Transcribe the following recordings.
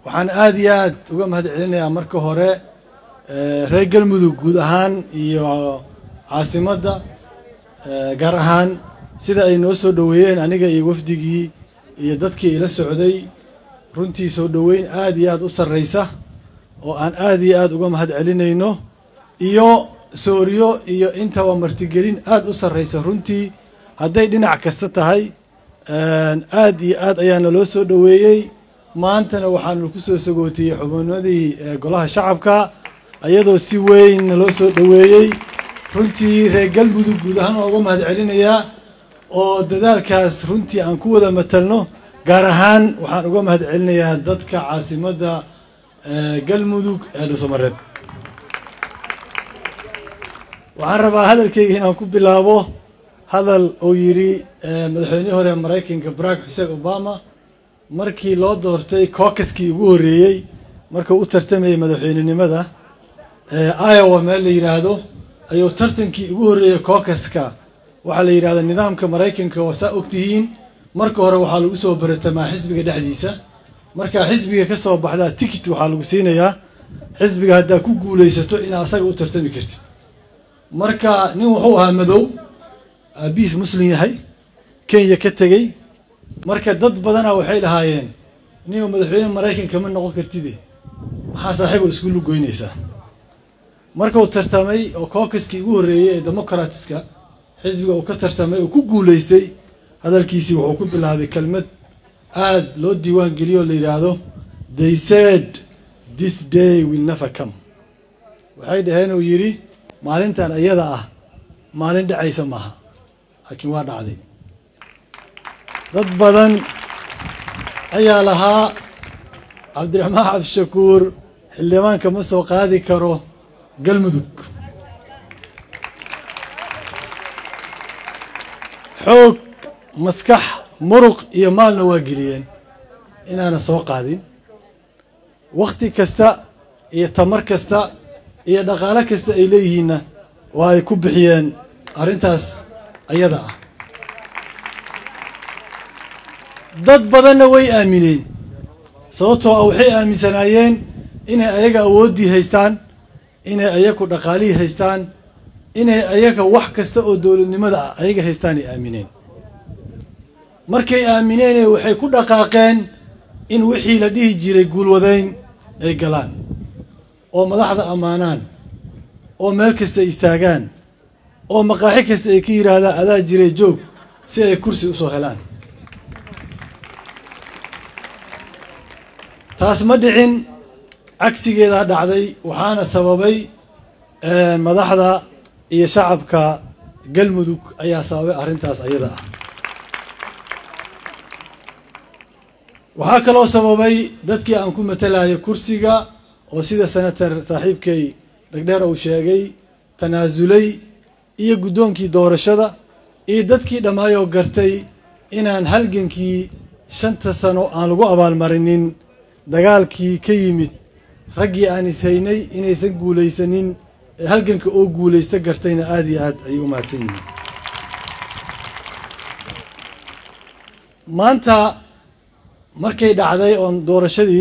waxaan aada iyo aad uga mahad celinayaa marka hore reer galmudug guud ahaan iyo caasimadda gaar ahaan sida ay noo soo dhoweeyeen aniga iyo wafdigii iyo dadkii ila socday runtii soo dhoweyn aad iyo aad u sarraysa oo aan aad iyo aad uga mahad celinayno iyo sooriyo iyo intaba martigelin aad u sarraysa runtii hadday dhinac kasta tahay aad iyo aad ayaa naloo soo dhoweeyey maantana waxaanu ku soo sagootiyey xubnimadii golaha shacabka ayadoo si weyn naloo soo dhoweeyey runtii reer galmudug guud ahaan waa uga mahad celinayaa oo dadaalkaas runtii aan ku wada matalno gaar ahaan waxaan uga mahad celinayaa dadka caasimadda galmudug ee dhuusamareeb waxaan rabaa hadalkayga inaan ku bilaabo hadal uu yidhi madaxweynihii hore maraykanka barack xuseen obama markii loo doortay cookaskii ugu horreeyey markuu u tartamayay madaxweynenimada iowa meel la yidhaahdo ayuu tartankii ugu horreeyey cookaska waxaa la yidhahda nidaamka maraykanka oo saa ogtihiin marka hore waxaa lagu soo baratamaa xisbiga dhexdiisa markaa xisbiga ka soo baxdaa ticket waxaa lagu siinayaa xisbiga haddaa ku guulaysato inaad asaga u tartami kartid marka nin wuxuu ahaa madow aabihiis muslim yahay kenya ka tegey marka dad badana waxay lahaayeen ninuu madaxweyne maraykanka ma noqon kartide maxaa saaxiibo isku lugoynaysaa markuu tartamay oo cookaskii ugu horreeyey ee democratska xisbiga uu ka tartamay oo ku guulaystay hadalkiisii wuxuu ku bilaabay kelmad aad loo diiwaan geliyo oo la yidhaahdo they said this day will never come waxay dhaheen uu yidhi maalintan iyada ah maalin dhacaysa maaha laakiin waa dhacday dad badan ayaa lahaa cabdiraxmaan cabdishakuur xildhibaanka ma soo qaadi karo galmudug xoog maskax muruq iyo maalna waa geliyeen inaana soo qaadin wakhti kasta iyo tamar kasta iyo dhaqaalo kasta ay leeyihiinna waa ay ku bixiyeen arrintaas ayada ah dad badanna way aamineen sababtoo ah waxay aaminsanaayeen inay ayaga awooddii haystaan inay ayaku dhaqaalihii haystaan inay ayaga wax kasta oo dowladnimada ah ayaga haystaan ay aamineen markay aamineenee waxay ku dhaqaaqeen in wixii la dhihi jiray guulwadayn ay galaan oo madaxda ammaanaan oo meel kasta ay istaagaan oo maqaaxi kasta ay ka yidhaahdaan adaa jiray joog si ay kursi usoo helaan taas ma dhicin cagsigeedaa dhacday waxaana sababay madaxda iyo shacabka galmudug ayaa sababay arrintaas ayada ah waxaa kaloo sababay dadkii aan ku matalayo kursiga oo sida senator saaxiibkay dhegdheer uu sheegay tanaasulay iyo guddoonkii doorashada iyo dadkii dhammaayoo gartay inaan halgankii shanta sano aan lagu abaalmarinin dagaalkii ka yimid raggii aan ishaynay inaysan guulaysanin ee halganka oo guulaysta gartayna aada iyo aad ayay u mahadsan yihiin maanta markay dhacday oon doorashadii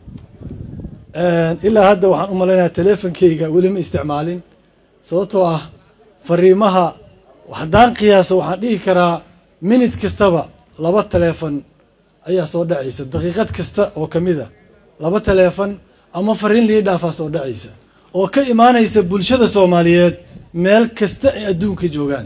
ilaa hadda waxaan u malaynayaa teleefonkeyga weli ma isticmaalin sababtoo ah fariimaha haddaan qiyaaso waxaan dhihi karaa minute kastaba laba taleefon ayaa soo dhacaysa daqiiqad kasta oo ka mid a laba taleefon ama fariin lii dhaafaa soo dhacaysa oo ka imaanaysa bulshada soomaaliyeed meel kasta ay adduunka joogaan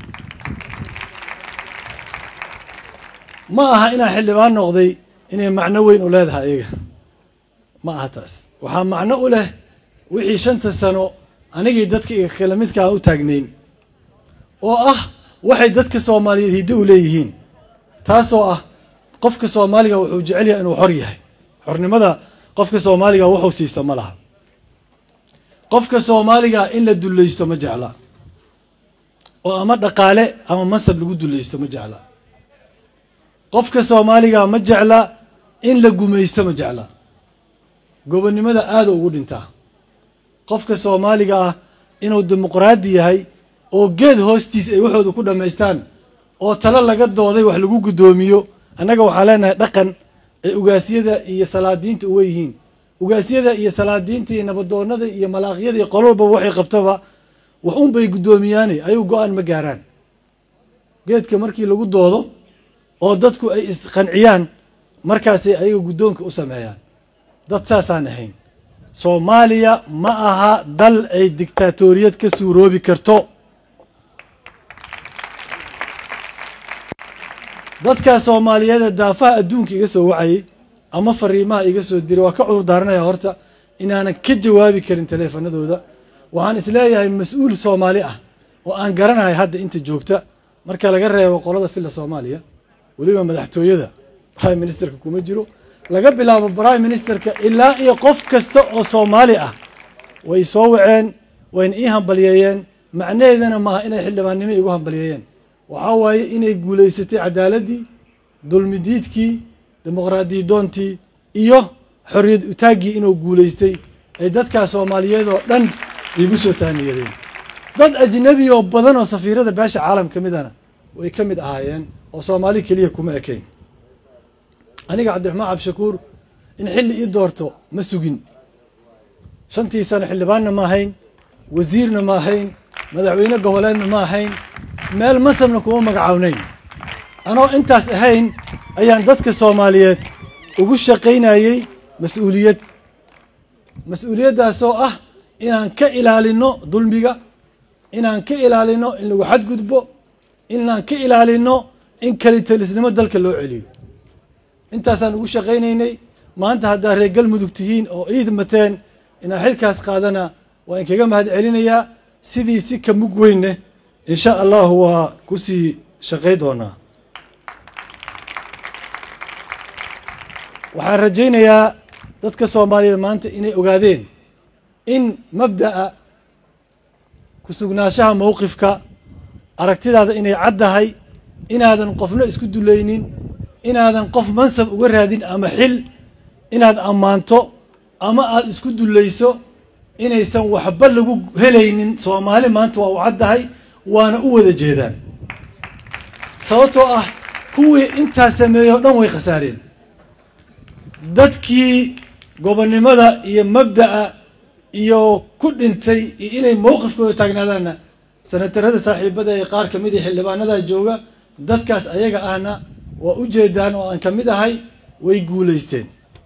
ma aha inaan xildhibaan noqday inay macno weyn u leedahay ayaga ma aha taas waxaa macno u leh wixii shanta sano anigii dadka iga kala midkaa u taagnayn oo ah waxay dadka soomaaliyeed hiddo u leeyihiin taasoo ah qofka soomaaliga wuxuu jecel yahay inuu xor yahay xornimada qofka soomaaliga wuxuu siista ma laha qofka soomaaliga in la dullaysto ma jecla oo ama dhaqaale ama mansab lagu dullaysto ma jecla qofka soomaaliga ma jecla in la gumaysto ma jecla gobonnimada aada ugu dhintaa qofka soomaaliga ah inuu dimuqraadi yahay oo geed hoostiis ay waxooda ku dhammaystaan oo talo laga dooday wax lagu guddoomiyo annaga waxaa leenahay dhaqan ee ugaasyada iyo salaadiinta uwa yihiin ugaasyada iyo salaadiinta iyo nabadoonada iyo malaaqyada iyo qolo walbaba waxay qabtaba wax un bay guddoomiyaane ayuu go-aan ma gaaraan geedka markii lagu doodo oo dadku ay isqanciyaan markaasay ayaga guddoonka u sameeyaan dad saasaan ahayn soomaaliya ma aha dal ay dictaatoriyad ka suuroobi karto dadkaa soomaaliyeeda daafaha adduunka iga soo wacayay ama fariimaha iga soo diray waa ka cudur daaranaya horta inaanan ka jawaabi karin taleefanadooda waxaan isleeyahay mas-uul soomaali ah oo aan garanahay hadda inta joogta marka laga reebo qolada filla soomaaliya weliba madaxtooyada prime ministerka kuma jiro laga bilaabo prime ministerka ilaa iyo qof kasta oo soomaali ah way soo waceen wayna ii hambaliyeeyeen macnaheedana maaha inay xildhibaannimo igu hambaliyeeyeen waxaa waaye inay guulaysatay cadaaladii dulmidiidkii dimuqraadiyadoontii iyo xorriyad utaaggii inuu guulaystay ay dadkaa soomaaliyeed oo dhan iigu soo taaniyadeen dad ajnabi oo badan oo safiirada beesha caalam ka midana way ka mid ahaayeen oo soomaali keliya kuma ekayn aniga cabdiraxmaan cabdishakuur in xilli ii doorto ma sugin shantii sano xildhibaanna ma ahayn wasiirna ma ahayn madaxweyne goboleedna ma ahayn meel masabna kuma magacawnayn anoo intaas ahayn ayaan dadka soomaaliyeed ugu shaqaynayey mas-uuliyad mas-uuliyaddaasoo ah inaan ka ilaalino dulmiga inaan ka ilaalino in lagu xadgudbo inaan ka ilaalino in kalitelisnimo dalka loo celiyo intaasaan ugu shaqaynaynay maanta haddaa reer galmudug tihiin oo iid mateen inaan xilkaas qaadana waa inkaga mahad celinayaa sidii si ka mug weynne insha allahu waa kusii shaqay doonaa waxaan rajaynayaa dadka soomaaliyeed maanta inay ogaadeen in mabda'a ku sugnaanshaha mowqifka aragtidaada inay caddahay inaadan qofna isku dulaynin inaadan qof mansab uga raadin ama xil inaad ammaanto ama aada isku dulayso inaysan waxba lagu helaynin soomaali maanta waa u caddahay waana u wada jeedaan sababtoo ah kuwii intaa sameeyey o dhan way khasaareen dadkii gobonnimada iyo mabda'a iyo ku dhintay iyo inay mowqifkooda taagnaadaanna sanatarada saaxiibada ee qaar ka mid a xildhibaanada jooga dadkaas ayaga ahna waa u jeedaan oo aan ka mid ahay way guulaysteen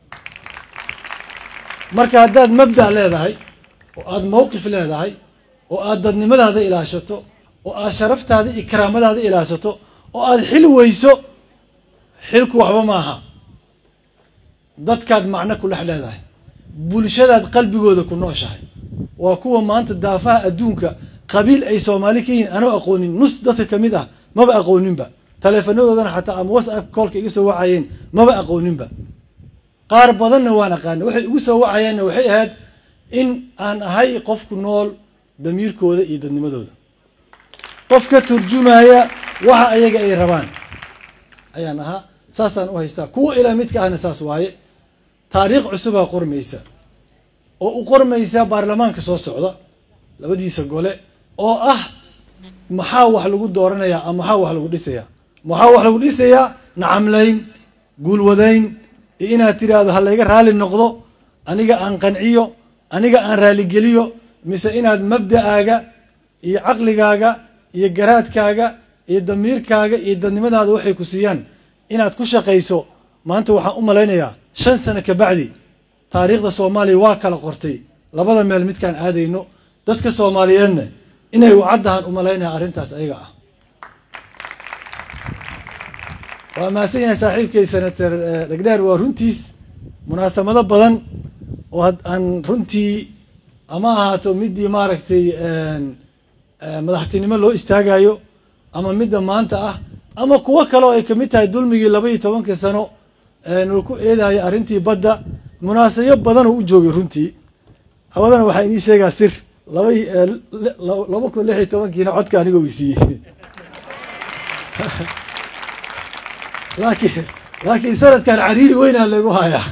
marka haddaad mabda' leedahay oo aada mowqif leedahay oo aada dadnimadaada ilaashato oo aada sharaftaada iyo karaamadaada ilaashato oo aada xil weyso xilku waxba maaha dadkaad macno ku dhex leedahay bulshadaad qalbigooda ku nooshahay waa kuwa maanta daafaha adduunka qabiil ay soomaali ka yihiin anoo aqoonin nus dadka ka mid ah maba aqooninba taleefanadoodana xataa ama whatsapp koolka iga soo wacayeen maba aqooninba qaar badanna waan aqaana waxay igu soo wacayeenna waxay ahayd in aan ahay qofku nool damiirkooda iyo dadnimadooda qof ka turjumaya waxa ayaga ay rabaan ayaan ahaa saasaan u haystaa kuwa ilaa midka ahna saas waaye taariikh cusubaa qormaysa oo u qormaysa baarlamaanka soo socda labadiisa gole oo ah maxaa wax lagu dooranayaa ama maxaa wax lagu dhisayaa maxaa wax lagu dhisayaa nacamlayn guulwadayn iyo inaad tiraahdo ha layga raali noqdo aniga aan qanciyo aniga aan raaligeliyo mise inaad mabda'aaga iyo caqligaaga iyo garaadkaaga iyo damiirkaaga iyo dadnimadaada waxay ku siiyaan inaad ku shaqayso maanta waxaan u malaynayaa shan sano ka bacdi taariikhda soomaaliya waa kala qortay labada meel midkaan aadayno dadka soomaaliyeedna inay u caddahan u malaynaya arrintaas ayaga ah waa mahadsan yahay saaxiibkay senator dhegdheer waa runtiis munaasabado badan oo aan runtii ama ahaato midii maaragtay madaxtinimo loo istaagayo ama midda maanta ah ama kuwo kale oo ay kamid tahay dulmigii laba iyo tobankii sano nalaku eedayo arrintii badda munaasabo badan oo u joogay runtii hawadana waxaa inii sheegaa sir laba laba kun lix iyo tobankiina codka aniga weysiiyey laakiin laakiin sanadkan cariiri weynaa lagu hayaa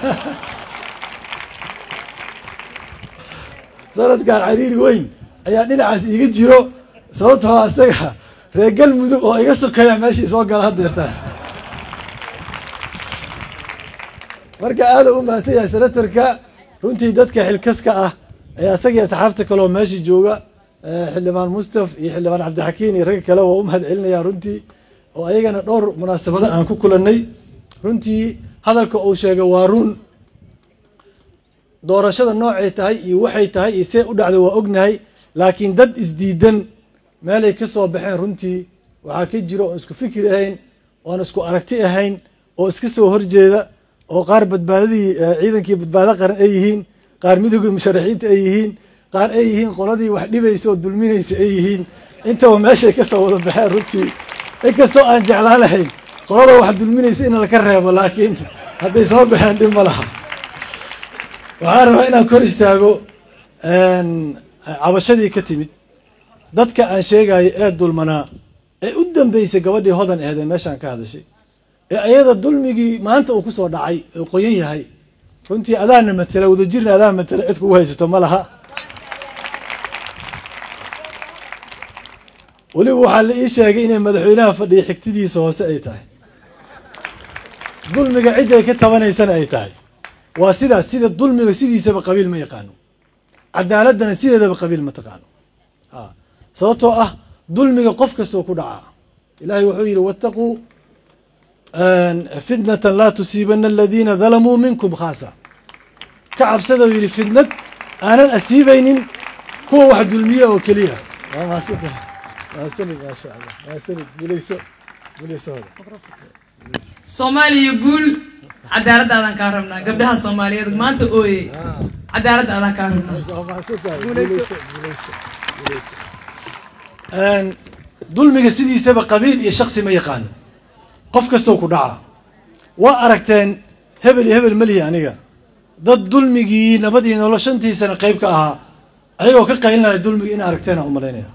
sanadkan cariiri weyn ayaa dhinacaas iiga jiro sababtoo isaga reer galmudug oo iga sokeeya meeshii soo gala hadeertaan marka aada u mahadsan yahay senatarka runtii dadka xilkaska ah ee asagii asxaabta kale oo meesha jooga xildhibaan mustaf iyo xildhibaan cabdixakiin iyo ragga kale waa u mahad celinaya runtii oo ayagana dhowr munaasabado aan ku kulanay runtii hadalka uu sheegay waa run doorashada noocay tahay iyo waxay tahay iyo see u dhacday waa ognahay laakiin dad isdiidan meelay ka soo baxeen runtii waxaa ka jira oon isku fikir ahayn oon isku aragti ahayn oo iska soo horjeeda oo qaar badbaadadii ciidankii badbaado qaran ay yihiin qaar midowgii musharaxiinta ay yihiin qaar ay yihiin qoladii wax dhibaysa oo dulminaysa ay yihiin intaba meeshay ka soo wada baxeen runtii inkastoo aan jeclaan lahayn qolada wax dulminaysa in laka reebo laakiin hadday soo baxeen dhib ma laha waxaan rabaa inaan kor istaago cabashadii ka timid dadka aan sheegayo ee dulmanaa ee u dambeysay gabadhii hodan aheedee meeshaan ka hadashay ee ayada dulmigii maanta uu kusoo dhacay ee qoyan yahay runtii adaana matela wadajirna adaa matela cid kugu haysato ma laha weliba waxaa la ii sheegay inay madaxweynaha fadhiya xigtidiisa hoose ay tahay dulmiga cidday ka tabanaysana ay tahay waa sidaas sida dulmiga sidiisaba qabiil ma yaqaano cadaaladana sideedaba qabiil ma taqaano a sababtoo ah dulmiga qof kastoo ku dhacaa ilahay wuxuu yidhi wattaquu fitnatan laa tusiibana aladiina dalamuu minkum khaasa ka cabsadou yidhi fitnad aanan asiibaynin kuwa wax dulmiya oo keliya waa maasanta maasanid maasha allah maasanid gulayso gulaysohooda soomaaliya guul cadaaladda adaan kaa rabnaa gabdhaha soomaaliyeed maanta ooye cadaaladda adaan kaa rabnaa waa mahadsantahay guulayso guulayso guulayso dulmiga sidiisaba qabiil iyo shaksi ma yaqaano qof kastoo ku dhaca waa aragteen hebel iyo hebel melihi aniga dad dulmigii nabadii nolo shantii sano qeyb ka ahaa ayagoo ka qaylinaya dulmigi in aragteena umalaynaya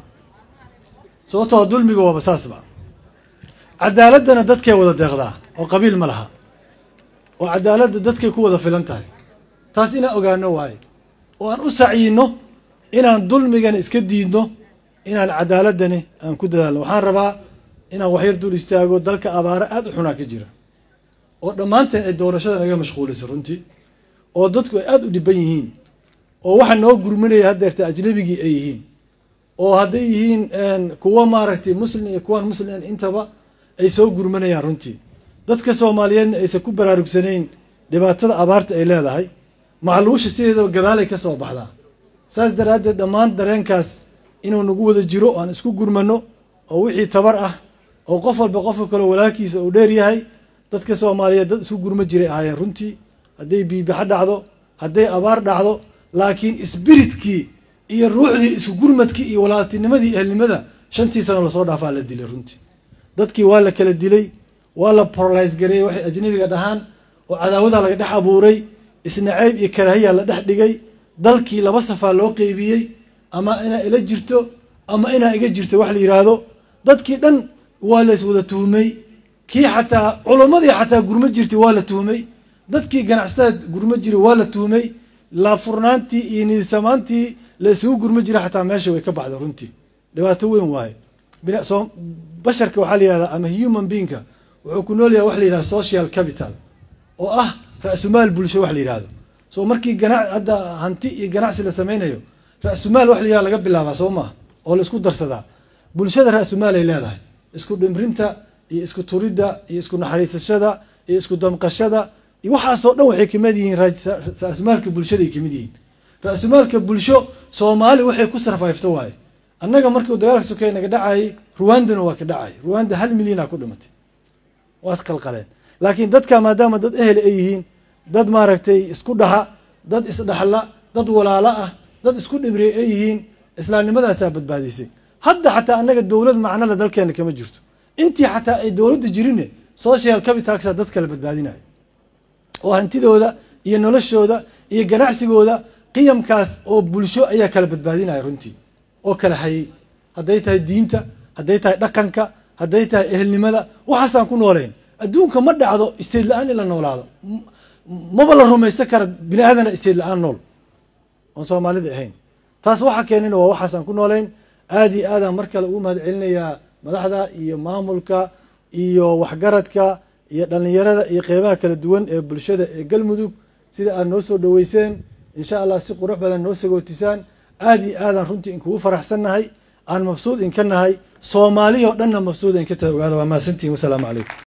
sababtoo dulmiga waaba saasba cadaaladana dadkay wada deeqdaa oo qabiil ma laha oo cadaaladda dadkay ku wada filan tahay taas inaan ogaano waaye oo aan u sacyino inaan dulmigana iska diidno inaan cadaaladani aan ku dadaalno waxaan rabaa inaan waxyar dul istaago dalka abaaro aada u xunaa ka jira oo dhammaanteen ay doorashada naga mashquulaysa runtii oo dadku ay aada u dhiban yihiin oo waxa noo gurminaya haddeerta ajnabigii ay yihiin oo hadday yihiin kuwa maaragtay muslim iyo kuwaan muslim intaba ay soo gurmanayaan runtii dadka soomaaliyeedna aysan ku baraarugsanayn dhibaatada abaarta ay leedahay macluusha sideedaba gadaalay ka soo baxdaa saas daraaddeed dhammaan dareenkaas inuu nagu wada jiro aan isku gurmano oo wixii tabar ah oo qof walba qofka kale walaalkiisa uu dheer yahay dadka soomaaliyeed dad isku gurma jiray ahaayeen runtii hadday biibaxa dhacdo hadday abaar dhacdo laakiin isbiritkii iyo ruuxdii isku gurmadkii iyo walaaltinimadii ehelnimada shantii sano lasoo dhaafaa la dilay runtii dadkii waa la kala dilay waa la borolays gareeyey waxay ajnabiga dhahaan oo cadaawadaa laga dhex abuuray isnacayb iyo karaahiya la dhex dhigay dalkii laba safaa loo qeybiyey ama inaa ila jirto ama inaa iga jirto wax la yidhaahdo dadkii dhan waa lays wada tuhumay kii xataa culummadii xataa gurmo jirtay waa la tuhumay dadkii ganacsatada gurmo jiray waa la tuhumay laafurnaantii iyo nidsamaantii la isugu gurmo jiray xataa meesha way ka baxda runtii dhibaato weyn waaye basharka waxaa la yihahdaa ama human beingka wuxuu ku nool yahay wax la yihahda social capital oo ah ra-sumaal bulsho wax la yihahdo so markii gana hadda hanti iyo ganacsi la sameynayo ra-sumaal wax la yihahda laga bilaabaa soo maaha oo la isku darsadaa bulshada ra-sumaal ay leedahay isku dhimrinta iyo isku turidda iyo isku naxariisashada iyo isku damqashada iyo waxaasoo dhan waxay kamid yihiin ra-sumaalka bulshada ay kamid yihiin ra-sumaalka bulsho soomaali waxay ku sarfayfto waaye annaga markii dagaalka sokeeye naga dhacayay ruwandana waa ka dhacay ruwanda hal milyana ku dhimatay waa isqalqaleen laakiin dadka maadaama dad ehel ay yihiin dad maaragtay isku dhaha dad isdhaxla dad walaalo ah dad isku dhimriya ay yihiin islaamnimadaasaa badbaadisay hadda xataa annaga dowlad macnole dalkeena kama jirto intii xataa ay dowladda jirine social capitalkasa dad kala badbaadinayo oo hantidooda iyo noloshooda iyo ganacsigooda qiyamkaas oo bulsho ayaa kala badbaadinaya runtii oo kala hayay hadday tahay diinta hadday tahay dhaqanka hadday tahay ehelnimada waxaasaan ku noolayn adduunka ma dhacdo isteed la-aan in la noolaado maba la rumaysan kara bini aadana isteed la-aan nool oon soomaalida ahayn taas waxa keenina waa waxaasaan ku noolayn aada iyo aadaan mar kale ugu mahad celinayaa madaxda iyo maamulka iyo waxgaradka iyo dhallinyarada iyo qeybaha kala duwan ee bulshada ee galmudug sida aad noo soo dhaweyseen insha allah si qurux badan noo sagootisaan aad iyo aadaan runtii inkugu faraxsannahay aan mabsuud inka nahay soomaaliya oo dhanna mabsuud inka tahay ogaada waa mahadsantihin wasalaamu calaykum